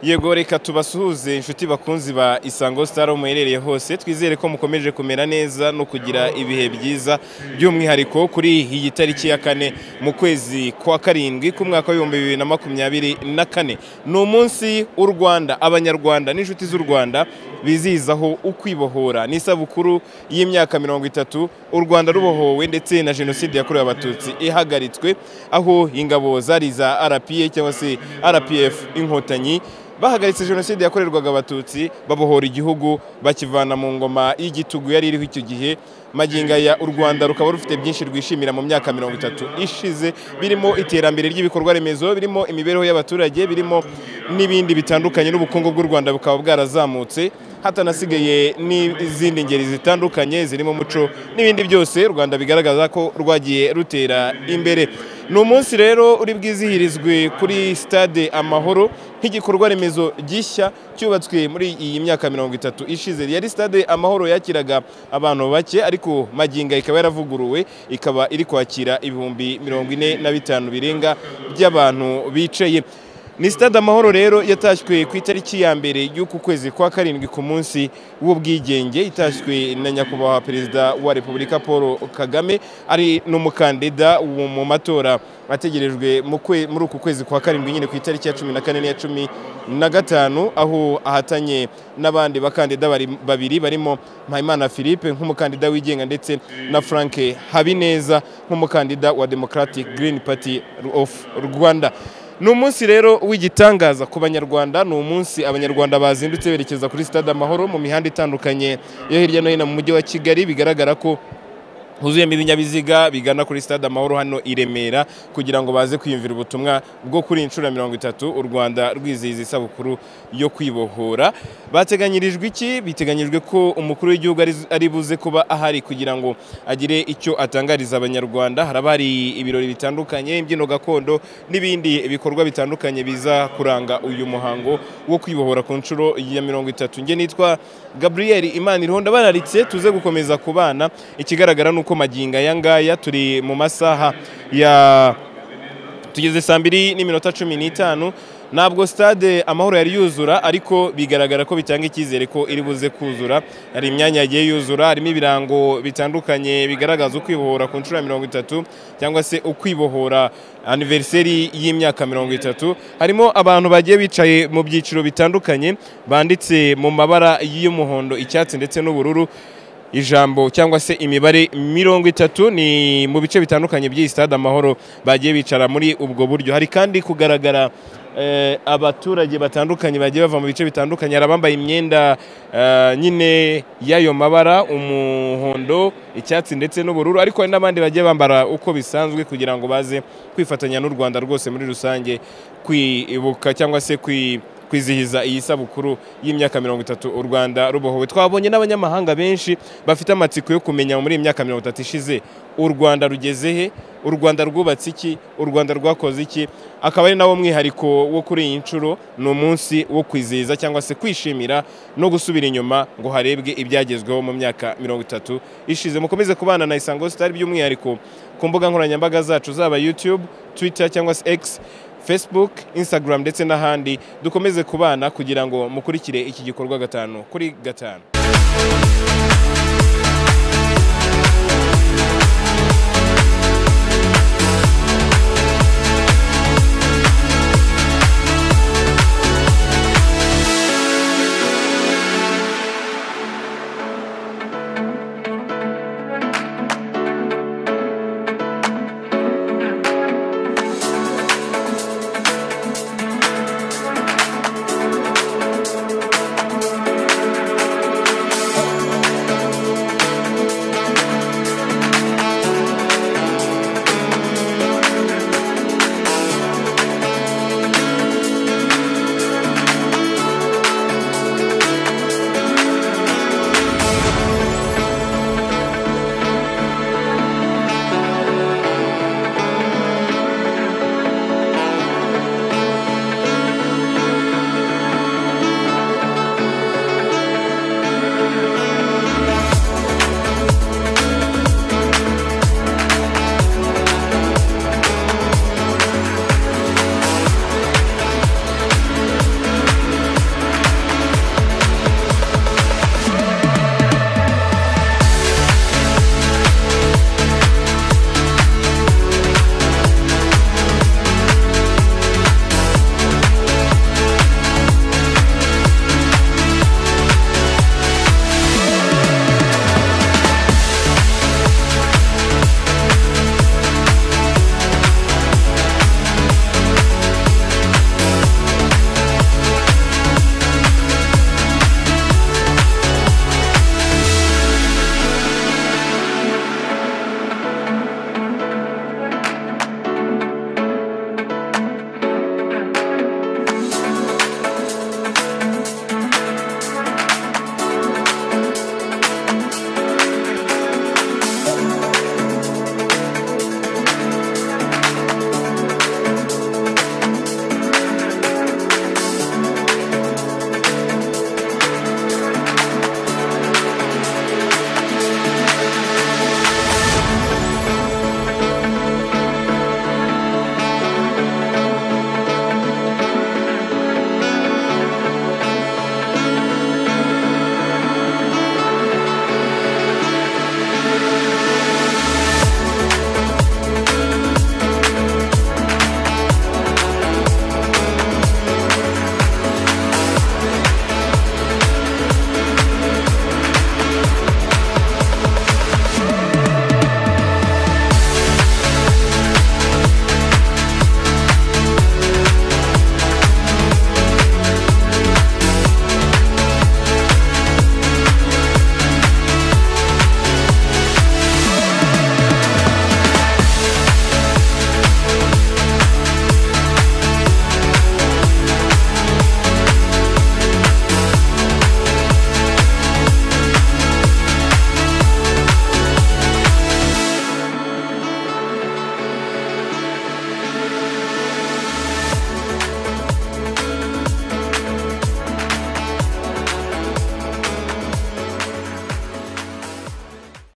yego reka tubasuhuze inshuti bakunzi ba isango sitari aho muherereye hose twizere ko mukomeje kumera neza no kugira ibihe byiza by'umwihariko kuri iyi tariki ya kane mu kwezi kwa karindwi k'umwaka w'ibihumbi bibiri na makumyabiri na kane ni umunsi w'u rwanda abanyarwanda n'inshuti z'u rwanda bizihizaho ukwibohora ni isabukuru y'imyaka mirongo itatu u rwanda rubohowe ndetse na jenoside yakorewe abatutsi ihagaritswe aho ingabo zari za rpa cyangwa se rpf inkotanyi bahagaritse jenoside yakorerwaga abatutsi babohora igihugu bakivana mu ngoma y'igitugu yari iriho icyo gihe magingo aya u rwanda rukaba rufite byinshi rwishimira mu myaka mirongo itatu ishize birimo iterambere ry'ibikorwa remezo birimo imibereho y'abaturage birimo n'ibindi bitandukanye n'ubukungu bw'u rwanda bukaba bwarazamutse hatanasigaye n'izindi ngeri zitandukanye zirimo umuco n'ibindi byose u rwanda bigaragaza ko rwagiye rutera imbere ni umunsi rero uri bwizihirizwe kuri sitade amahoro nk'igikorwa remezo gishya cyubatswe muri iyi myaka mirongo itatu ishize yari sitade amahoro yakiraga abantu bake ariko maginga ikaba yaravuguruwe ikaba iri kwakira ibihumbi mirongo ine na bitanu birenga by'abantu bicaye ni sitade amahoro rero yatashywe ku itariki ya mbere y'uku kwezi kwa karindwi ku munsi w'ubwigenge itashywe na nyakubahwa perezida wa repubulika paul kagame ari n'umukandida mu matora ategerejwe muri uku kwezi kwa karindwi nyine ku itariki ya cumi na kane n'iya cumi na gatanu aho ahatanye n'abandi bakandida babiri barimo mpayimana philippe nk'umukandida wigenga ndetse na frank habineza nk'umukandida wa democratic green party of rwanda ni umunsi rero w'igitangaza ku banyarwanda ni umunsi abanyarwanda bazindutse berekeza kuri sitade amahoro mu mihanda itandukanye yo hirya no hino mu mujyi wa kigali bigaragara ko huzuyemo ibinyabiziga bigana kuri stade amahoro hano i remera kugira ngo baze kwiyumvira ubutumwa bwo kuri inshuro mirongo itatu u rwanda rwizihiza isabukuru yo kwibohora bateganyirijwe iki biteganyijwe ko umukuru w'igihugu ari buze kuba ahari kugira ngo agire icyo atangariza abanyarwanda haraba hari ibirori bitandukanye imbyino gakondo n'ibindi bikorwa bitandukanye biza kuranga uyu muhango wo kwibohora ku nshuro ya mirongo itatu njye nitwa gabriel imana ironda bararitse tuze gukomeza kubana ikigaragara ni uko magingo aya ngaya turi mu masaha ya tugeze saa mbiri n'iminota cumi n'itanu ntabwo stade amahoro yari yuzura ariko bigaragara ko bitanga icyizere ko iri buze kuzura hari imyanya yagiye yuzura harimo ibirango bitandukanye bigaragaza ukwibohora ku nshuro ya mirongo itatu cyangwa se ukwibohora aniveriseri y'imyaka mirongo itatu harimo abantu bagiye bicaye mu byiciro bitandukanye banditse mu mabara y'umuhondo icyatsi ndetse n'ubururu ijambo cyangwa se imibare mirongo itatu ni mu bice bitandukanye by'iyi stade amahoro bagiye bicara muri ubwo buryo hari kandi kugaragara abaturage batandukanye bagiye bava mu bice bitandukanye hari abambaye imyenda nyine y'ayo mabara umuhondo icyatsi ndetse n'ubururu ariko hari n'abandi bagiye bambara uko bisanzwe kugira ngo baze kwifatanya n'u rwanda rwose muri rusange kwibuka cyangwa se kwi kwizihiza iyi sabukuru y'imyaka mirongo itatu u Rwanda rubohowe twabonye n'abanyamahanga benshi bafite amatsiko yo kumenya muri iyi myaka mirongo itatu ishize u Rwanda rugeze he u Rwanda rwubatse iki u Rwanda rwakoze iki akaba ari nawo mwihariko wo kuri iyi nshuro ni umunsi wo kwizihiza cyangwa se kwishimira no gusubira inyuma ngo harebwe ibyagezweho mu myaka mirongo itatu ishize mukomeze kubana na Isango Star by'umwihariko ku mbuga nkoranyambaga zacu zaba YouTube Twitter cyangwa se X facebook instagram ndetse n'ahandi dukomeze kubana kugira ngo mukurikire iki gikorwa gatanu kuri gatanu